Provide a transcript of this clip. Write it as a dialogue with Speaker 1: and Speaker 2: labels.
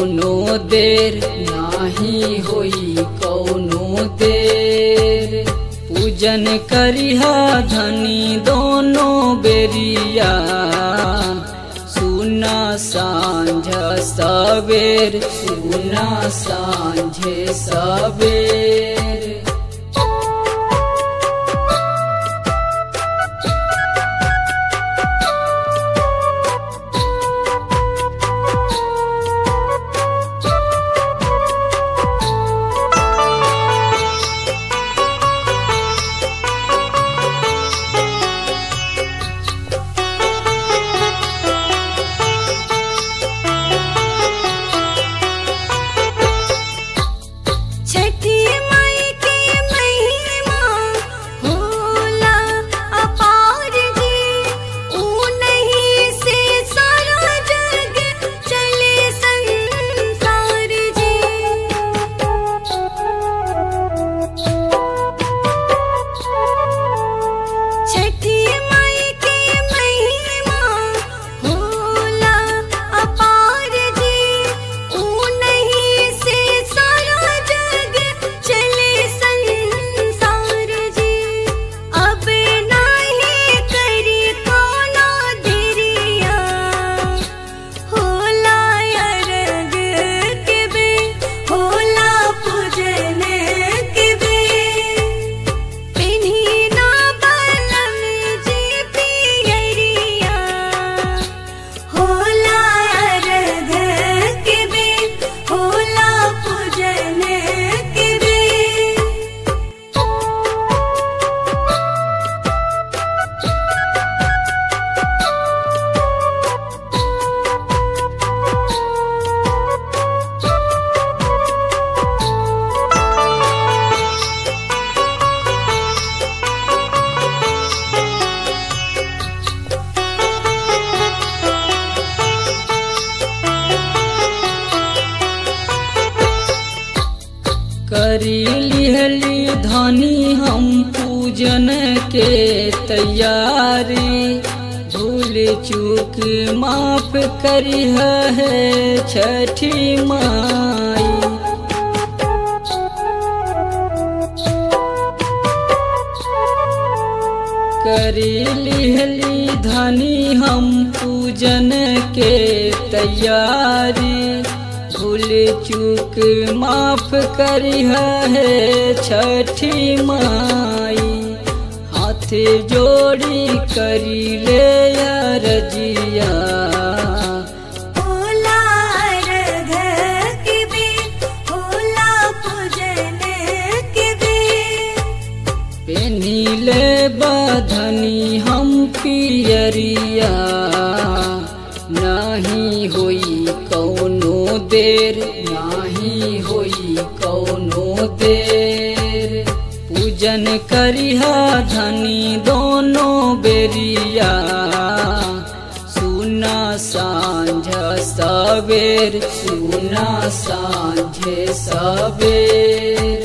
Speaker 1: कौनो देर नाही होई कौनो देर पूजन करिहा धनी दोनों बेरिया सुना सांझ सवेर सुना सांझे सवेर
Speaker 2: छठी माई की महिमा होला अपार जी ऊ नहीं से सारा जग चले संसार जी छठी माई की महिमा होला अपार जी ऊ नहीं से सारा जग चले संसार जी अब नाही करी कोनो देरिया होला अरग के बे होला पूजन के बे पिन्हिना बलम जी पियरिया होला अरग के बे होला पूजन के बे
Speaker 1: करी लिहली धनी हम पूजन के तैयारी भूल चूक माफ करी है छठी माई करी लिहली धनी हम पूजन के तैयारी भूल चूक माफ करी है छठी माई हाथ जोड़ी करी ले रजिया
Speaker 2: होला अरग के बे होला पूजन के बे
Speaker 1: पेनीले बधनी हम पियरिया नहीं होई कौनो देर नहीं होई कौनो देर पूजन करिहा धनी दोनों बेरिया सुना सांझ सवेर सुना सांझे सवेर